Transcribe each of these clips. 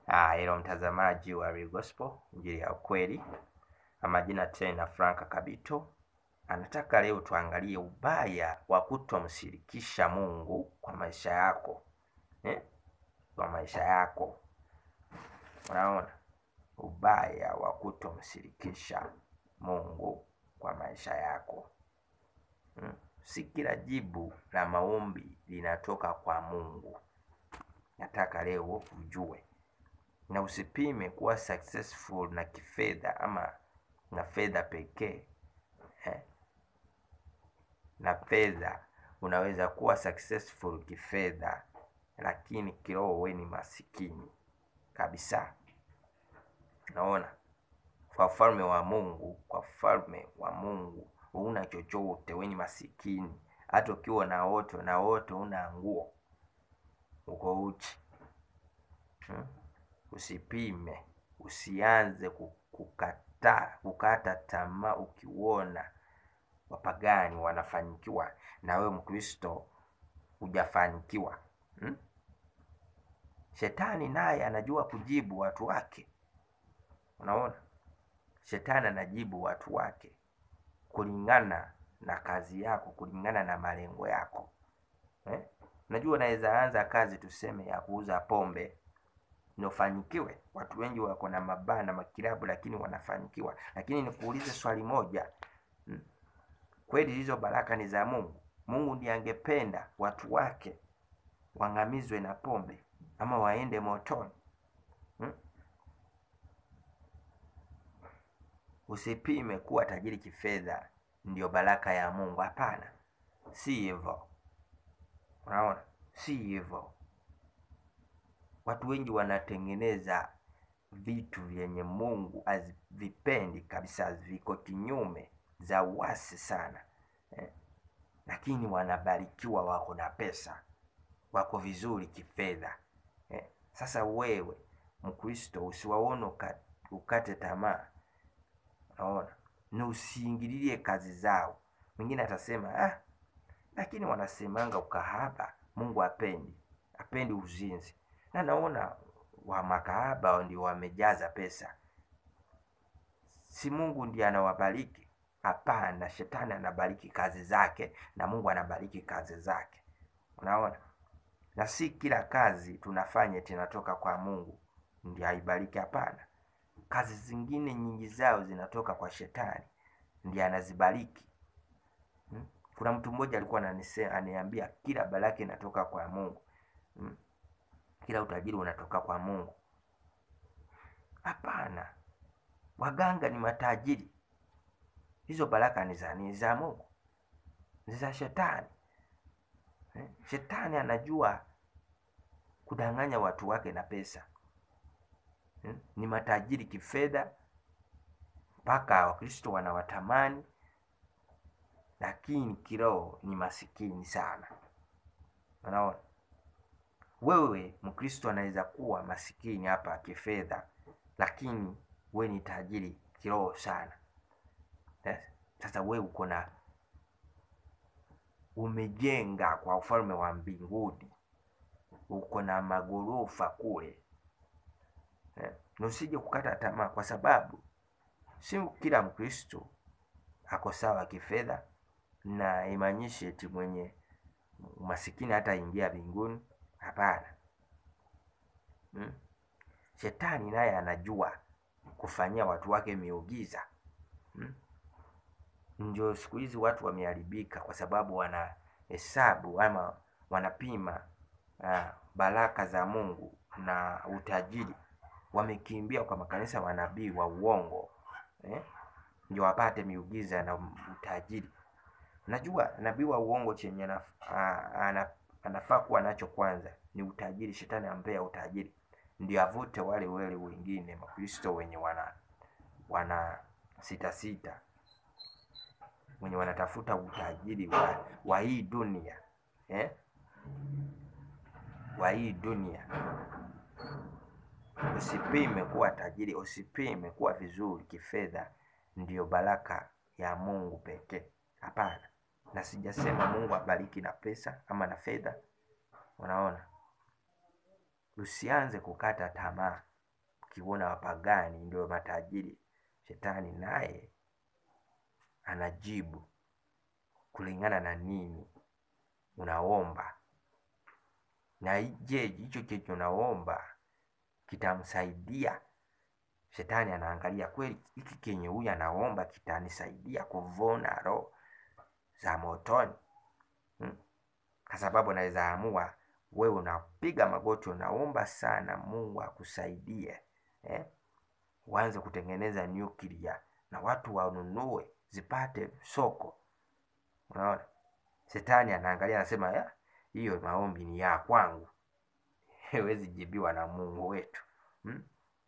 Ah, hilo mtazamaji wa Real Gospel, injili ya ukweli. Majina tena Franka Kabito. Anataka leo tuangalie ubaya wa kutomshirikisha Mungu kwa maisha yako eh? Kwa maisha yako, unaona ubaya wa kutomshirikisha Mungu kwa maisha yako hmm? Si kila jibu la maombi linatoka kwa Mungu. Nataka leo ujue na usipime kuwa successful na kifedha ama na fedha pekee eh. Na fedha unaweza kuwa successful kifedha, lakini kiroho we ni masikini kabisa. Naona kwa ufalme wa Mungu, kwa ufalme wa Mungu huna chochote, we ni masikini. Hata ukiwa na wote na wote una nguo, uko uchi hmm? Usipime, usianze kukata kukata tamaa ukiona wapagani wanafanikiwa na wewe Mkristo hujafanikiwa hmm? Shetani naye anajua kujibu watu wake. Unaona, shetani anajibu watu wake kulingana na kazi yako, kulingana na malengo yako eh? Unajua, unaweza anza kazi tuseme ya kuuza pombe nifanikiwe. Watu wengi wako na mabaa na makilabu, lakini wanafanikiwa. Lakini nikuulize swali moja hmm? Kweli hizo baraka ni za Mungu? Mungu ndiye angependa watu wake wangamizwe na pombe ama waende motoni hmm? Usipime kuwa tajiri kifedha ndio baraka ya Mungu. Hapana, si hivyo. Unaona, si hivyo. Watu wengi wanatengeneza vitu vyenye Mungu havipendi kabisa, viko kinyume za uasi sana eh, lakini wanabarikiwa, wako na pesa, wako vizuri kifedha eh. Sasa wewe Mkristo usiwaone ukate tamaa, naona ni usiingililie kazi zao. Mwingine atasema ah, lakini wanasemanga ukahaba Mungu apendi, apendi uzinzi na naona wa makahaba ndio wamejaza pesa. Si Mungu ndiye anawabariki? Hapana, shetani anabariki kazi zake na Mungu anabariki kazi zake. Unaona, na si kila kazi tunafanya tunatoka kwa Mungu ndiye aibariki. Hapana, kazi zingine nyingi zao zinatoka kwa shetani ndiye anazibariki. Hmm? Kuna mtu mmoja alikuwa ananiambia kila baraka inatoka kwa Mungu. Hmm? Kila utajiri unatoka kwa Mungu. Hapana, waganga ni matajiri. Hizo baraka ni za ni za Mungu, ni za shetani eh? Shetani anajua kudanganya watu wake na pesa eh? Ni matajiri kifedha mpaka Wakristo wanawatamani, lakini kiroho ni masikini sana. Unaona? Wewe Mkristo anaweza kuwa masikini hapa kifedha, lakini we ni tajiri kiroho sana. Sasa we uko na umejenga kwa ufalme wa mbinguni, uko na magorofa kule eh, na usije kukata tamaa, kwa sababu si kila Mkristo ako sawa kifedha, na imaanishi eti mwenye masikini hata ingia mbinguni. Hapana. Hmm? Shetani naye anajua kufanyia watu wake miujiza hmm? Ndio siku hizi watu wameharibika kwa sababu wanahesabu ama wanapima uh, baraka za Mungu na utajiri. Wamekimbia kwa makanisa manabii wa uongo eh? Ndio wapate miujiza na utajiri. Najua nabii wa uongo chenye anaf, uh, anaf, anafaa kuwa nacho kwanza ni utajiri. Shetani ampea utajiri ndio avute wale wale wengine Makristo wenye wana wana sita sita, wenye wanatafuta utajiri wa, wa hii dunia eh? wa hii dunia. Usipime kuwa tajiri, usipime kuwa vizuri kifedha ndiyo baraka ya Mungu pekee. Hapana, na sijasema Mungu abariki na pesa ama na fedha. Unaona, usianze kukata tamaa ukiona wapagani ndio matajiri, shetani naye anajibu kulingana na nini unaomba, na je, hicho kicho unaomba kitamsaidia? Shetani anaangalia kweli, hiki kenye huyu anaomba kitanisaidia kuvuna roho za motoni hmm? Kwa sababu anaweza amua wewe unapiga magoti unaomba sana Mungu akusaidie eh? Uanze kutengeneza nyuklia na watu wanunue zipate soko. Unaona, shetani anaangalia anasema, "Ya, hiyo maombi ni ya kwangu, hawezi jibiwa na Mungu wetu hmm?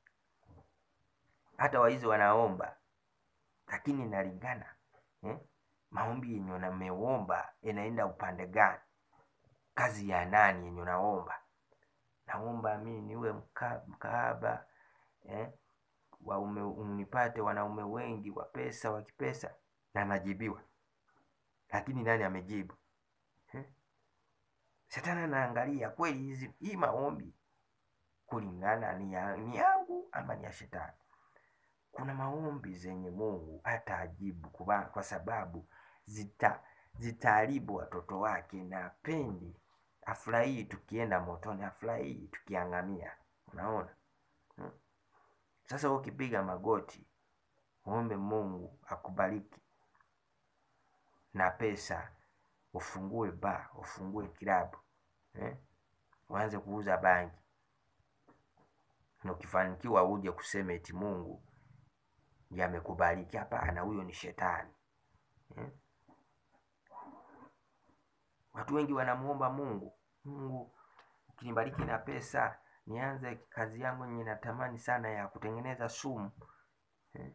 Hata waizi wanaomba, lakini inalingana eh? maombi yenye unameomba inaenda upande gani? Kazi ya nani yenye unaomba? Naomba mimi niwe mka, mkaaba eh? waume unipate wanaume wengi wa pesa wa kipesa, na najibiwa, lakini nani amejibu eh? Shetani anaangalia kweli hizi hii maombi kulingana ni, ya, ni yangu ama ni ya shetani. Kuna maombi zenye Mungu hata ajibu kwa, kwa sababu zita zitaharibu watoto wake, na apendi afurahii tukienda motoni, afurahii tukiangamia. Unaona hmm? Sasa ukipiga magoti muombe Mungu akubariki na pesa, ufungue ba ufungue kilabu eh? uanze kuuza bangi, na ukifanikiwa uje kusema eti Mungu ndiye amekubariki. Hapana, huyo ni shetani eh? Watu wengi wanamuomba Mungu, Mungu ukinibariki na pesa nianze kazi yangu yenye natamani sana ya kutengeneza sumu eh?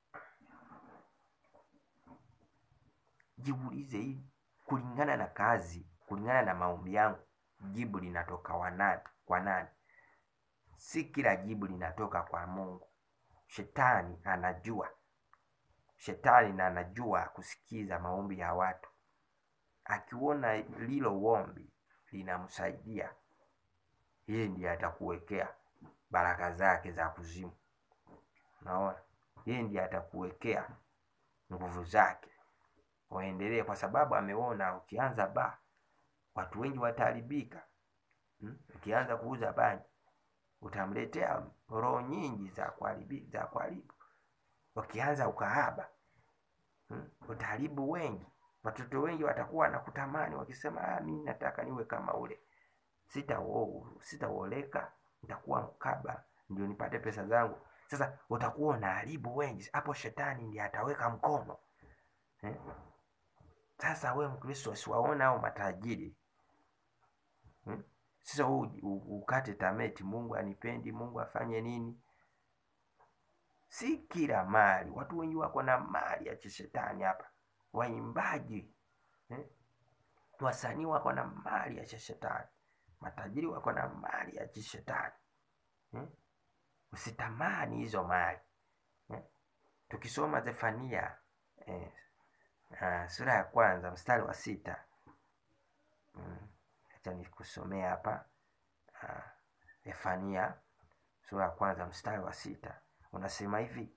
Jiulize hii kulingana na kazi, kulingana na maombi yangu, jibu linatoka wanani, kwa nani? Si kila jibu linatoka kwa Mungu. Shetani anajua, shetani na anajua kusikiza maombi ya watu. Akiona lilo ombi linamsaidia yeye, ndiye atakuwekea baraka zake za kuzimu. Naona yeye ndiye atakuwekea nguvu zake waendelee, kwa sababu ameona ukianza ba watu wengi wataharibika. Hmm? Ukianza kuuza bangi utamletea roho nyingi za kuharibu za kuharibu. Ukianza ukahaba hmm? utaharibu wengi. Watoto wengi watakuwa nakutamani wakisema, ah, mimi nataka niwe kama ule, sitaoa sitaoleka, nitakuwa mkaba ndio nipate pesa zangu. Sasa utakuwa unaharibu wengi, hapo shetani ndiye ataweka mkono eh? Sasa we Mkristo siwaona hao matajiri hmm? Sasa huu ukate tameti, Mungu anipendi, Mungu afanye nini? Si kila mali, watu wengi wako na mali ya kishetani hapa, waimbaji eh? Wasanii wako na mali ya kishetani, matajiri wako na mali ya kishetani eh? Usitamani hizo mali eh? Tukisoma Zefania eh, uh, sura ya kwanza mstari wa sita mm. Acha nikusomea hapa uh, Zefania sura ya kwanza mstari wa sita unasema hivi: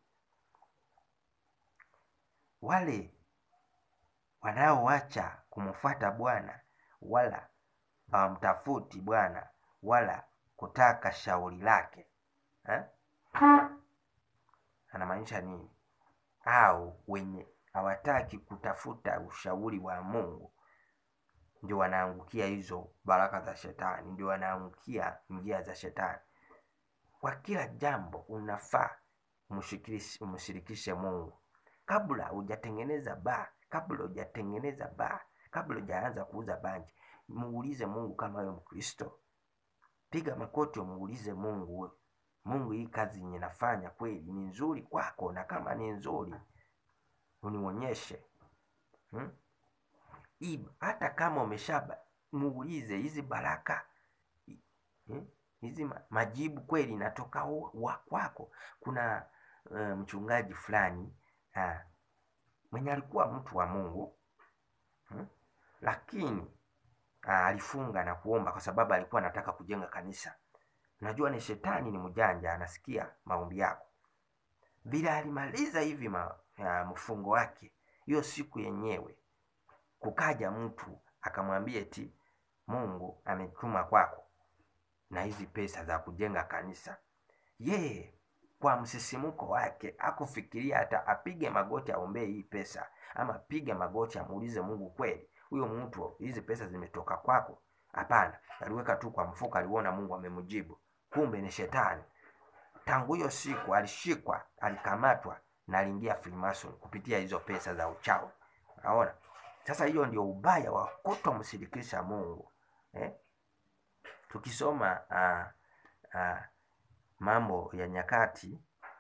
wale wanaoacha kumfuata Bwana wala hawamtafuti Bwana wala kutaka shauri lake eh? Anamaanisha nini? Au wenye hawataki kutafuta ushauri wa Mungu ndio wanaangukia hizo baraka za shetani, ndio wanaangukia njia za shetani. Kwa kila jambo unafaa umshirikishe Mungu kabla hujatengeneza baa, kabla hujatengeneza baa, kabla hujaanza kuuza bangi, muulize Mungu. Kama wewe Mkristo, piga makoti, umuulize Mungu, Mungu, hii kazi yenye nafanya kweli ni nzuri kwako? Na kama ni nzuri unionyeshe hmm? Hii hata kama umeshaba muulize hizi baraka hizi hmm? majibu kweli natoka wa kwako. Kuna uh, mchungaji fulani uh, mwenye alikuwa mtu wa Mungu hmm? lakini uh, alifunga na kuomba kwa sababu alikuwa anataka kujenga kanisa najua ni shetani ni mjanja anasikia maombi yako vile alimaliza hivi ma, ya, mfungo wake hiyo siku yenyewe kukaja mtu akamwambia eti mungu ametuma kwako na hizi pesa za kujenga kanisa yeye kwa msisimuko wake akufikiria hata apige magoti aombee hii pesa ama apige magoti amuulize mungu kweli huyo mtu hizi pesa zimetoka kwako hapana aliweka tu kwa mfuko aliona mungu amemjibu kumbe ni shetani tangu hiyo siku alishikwa alikamatwa na aliingia freemason kupitia hizo pesa za uchawi naona sasa hiyo ndio ubaya wa kutomshirikisha mungu eh? tukisoma uh, uh, mambo ya nyakati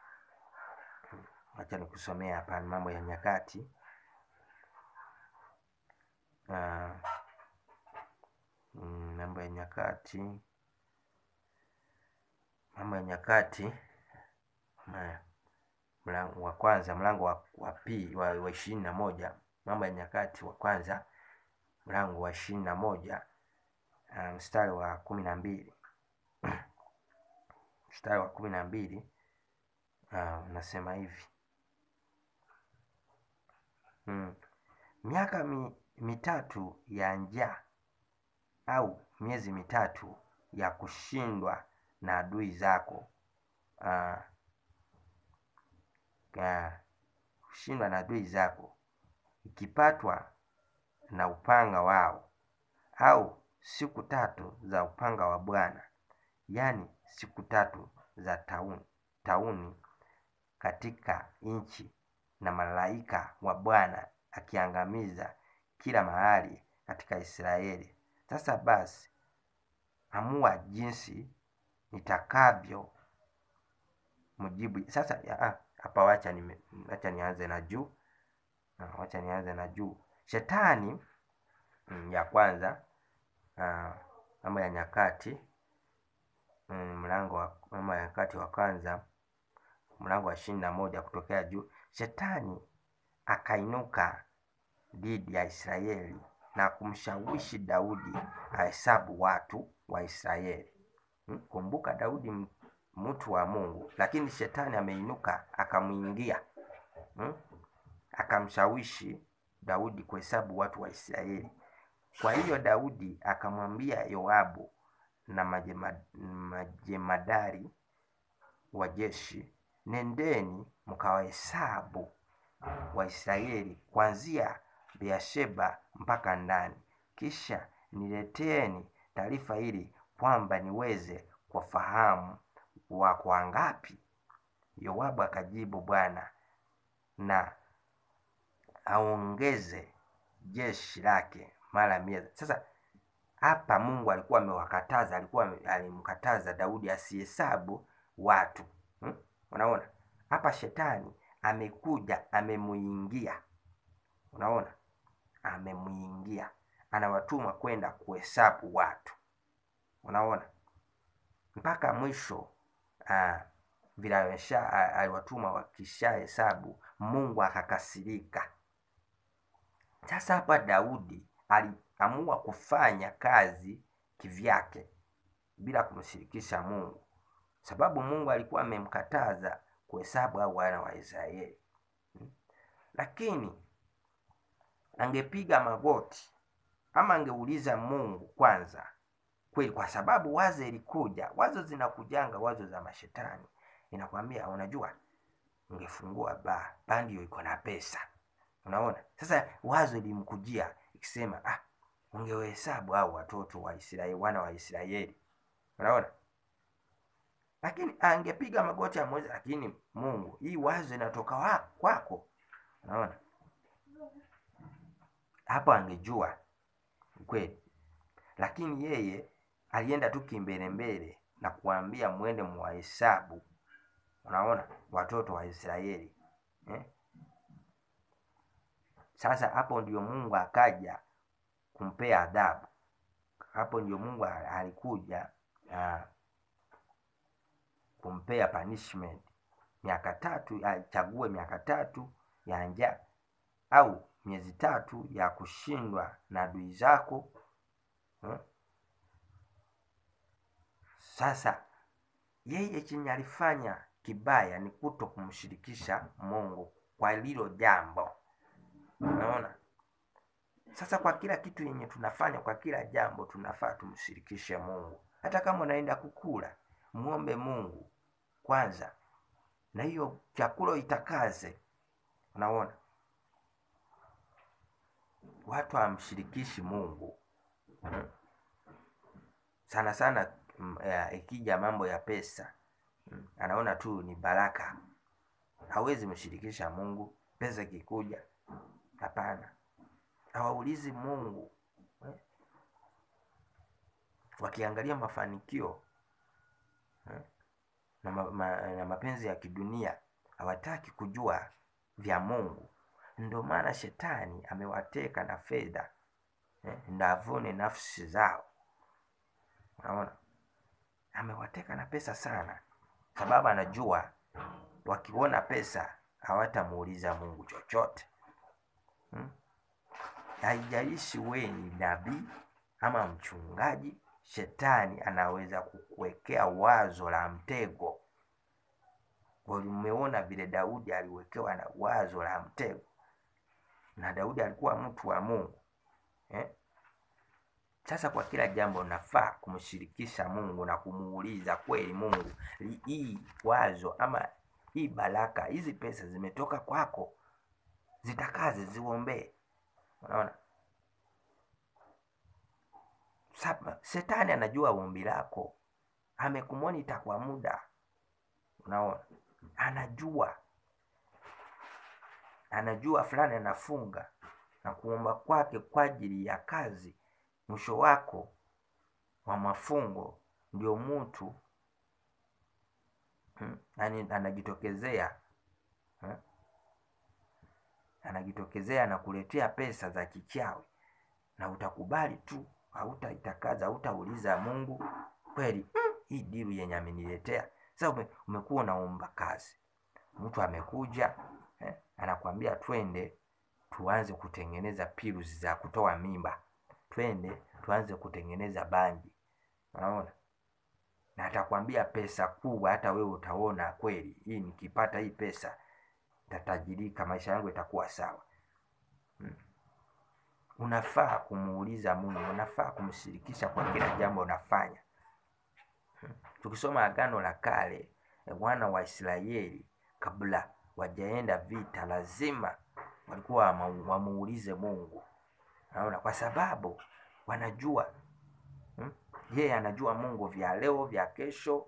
wacha nikusomea hapa mambo ya nyakati uh, mm, mambo ya nyakati mambo ya nyakati ma- mlango wa kwanza mlango wa, wa pili wa, wa ishirini na moja mambo ya nyakati wa kwanza mlango wa ishirini na moja uh, mstari wa kumi na mbili mstari wa kumi na mbili uh, unasema hivi mm. miaka mi, mitatu ya njaa au miezi mitatu ya kushindwa na adui zako uh, uh, kushindwa na adui zako ikipatwa na upanga wao au siku tatu za upanga wa bwana yaani siku tatu za tauni, tauni katika nchi na malaika wa bwana akiangamiza kila mahali katika israeli sasa basi amua jinsi nitakavyo mjibu sasa ya- ah, hapa wacha nime- wacha nianze na juu Ah, wacha nianze na juu shetani mm, ya kwanza ah, mambo ya nyakati mm, mlango wa mambo ya nyakati wa kwanza mlango wa ishirini na moja kutokea juu shetani akainuka dhidi ya israeli na kumshawishi daudi ahesabu watu wa israeli Hmm, kumbuka daudi m- mtu wa mungu lakini shetani ameinuka akamwingia hmm? akamshawishi daudi kuhesabu watu wa israeli kwa hiyo daudi akamwambia yoabu na majema- majemadari wa jeshi nendeni mkawahesabu waisraeli kuanzia beersheba mpaka ndani kisha nileteeni taarifa ili kwamba niweze kuwafahamu wako wangapi yoabu akajibu bwana na aongeze jeshi lake mara mia sasa hapa mungu alikuwa amewakataza alikuwa ame- alimkataza daudi asihesabu watu hmm? unaona hapa shetani amekuja amemuingia unaona amemuingia anawatuma kwenda kuhesabu watu unaona mpaka mwisho uh, vile amesha- a- aliwatuma wakisha hesabu mungu akakasirika sasa hapa daudi aliamua kufanya kazi kivyake bila kumshirikisha mungu sababu mungu alikuwa amemkataza kuhesabu au wana wa israeli Hmm. lakini angepiga magoti ama angeuliza mungu kwanza kweli kwa sababu wazo ilikuja wazo zinakujanga wazo za mashetani inakwambia unajua ungefungua ba ba ndio iko na pesa unaona sasa wazo ilimkujia ikisema ah ungewahesabu au watoto wa israeli wana wa israeli unaona lakini angepiga magoti amwezi lakini mungu hii wazo inatoka wa, kwako unaona hapo angejua kweli lakini yeye alienda tu kimbelembele na kuambia mwende mwahesabu unaona watoto wa israeli eh? sasa hapo ndio mungu akaja kumpea adhabu hapo ndio mungu a- alikuja uh, kumpea punishment miaka tatu achague miaka tatu ya njaa au miezi tatu ya kushindwa na adui zako hmm? sasa yeye chenye alifanya kibaya ni kuto kumshirikisha mungu kwa lilo jambo unaona sasa kwa kila kitu yenye tunafanya kwa kila jambo tunafaa tumshirikishe mungu hata kama unaenda kukula muombe mungu kwanza na hiyo chakula itakaze unaona watu hawamshirikishi mungu Mm. sana sana mm, ya, ikija mambo ya pesa mm, anaona tu ni baraka hawezi mshirikisha mungu pesa ikikuja hapana hawaulizi mungu eh? wakiangalia mafanikio eh? na, ma, ma, na mapenzi ya kidunia hawataki kujua vya mungu ndio maana shetani amewateka na fedha eh? ndo avune nafsi zao unaona amewateka na pesa sana sababu anajua wakiona pesa hawatamuuliza mungu chochote hmm? haijalishi wewe ni nabii ama mchungaji shetani anaweza kukuwekea wazo la mtego umeona vile daudi aliwekewa na wazo la mtego na daudi alikuwa mtu wa mungu eh? sasa kwa kila jambo nafaa kumshirikisha mungu na kumuuliza kweli mungu li- hii wazo ama hii baraka hizi pesa zimetoka kwako zitakaze ziombee unaona Saba, shetani anajua ombi lako amekumonita kwa muda unaona anajua anajua fulani anafunga na kuomba kwake kwa ajili ya kazi mwisho wako wa mafungo ndio mtu hmm, yani anajitokezea hmm, anajitokezea na kuletea pesa za kichawi na utakubali tu hautaitakaza hautauliza mungu kweli mm, hii diru yenye ameniletea sasa ume, umekuwa unaomba kazi mtu amekuja eh, anakwambia twende tuanze kutengeneza pirusi za kutoa mimba twende tuanze kutengeneza bangi unaona na atakwambia pesa kubwa hata wewe utaona kweli hii nikipata hii pesa tatajirika maisha yangu itakuwa sawa hmm. unafaa kumuuliza mungu unafaa kumshirikisha kwa kila jambo unafanya hmm. tukisoma agano la kale wana wa israeli kabla wajaenda vita lazima walikuwa wama- wamuulize mungu naona kwa sababu wanajua hmm? yeye anajua mungu vya leo vya kesho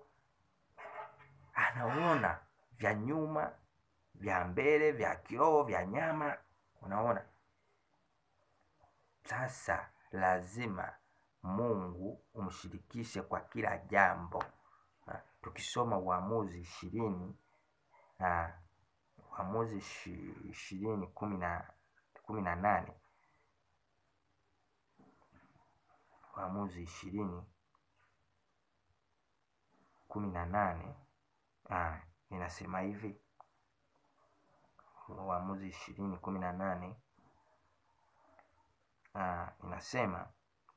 anaona vya nyuma vya mbele vya kiroho vya nyama unaona sasa lazima mungu umshirikishe kwa kila jambo Ha, tukisoma uamuzi ishirini na uamuzi ishi- ishirini kumi na kumi na nane Waamuzi ishirini kumi na nane ah, inasema hivi. Waamuzi ishirini kumi na nane ah, inasema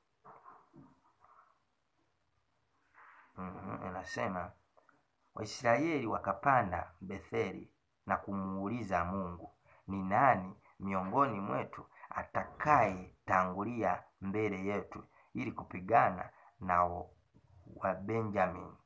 mm, inasema Waisraeli wakapanda Betheli na kumuuliza Mungu, ni nani miongoni mwetu atakaye tangulia mbele yetu ili kupigana na Wabenjamini?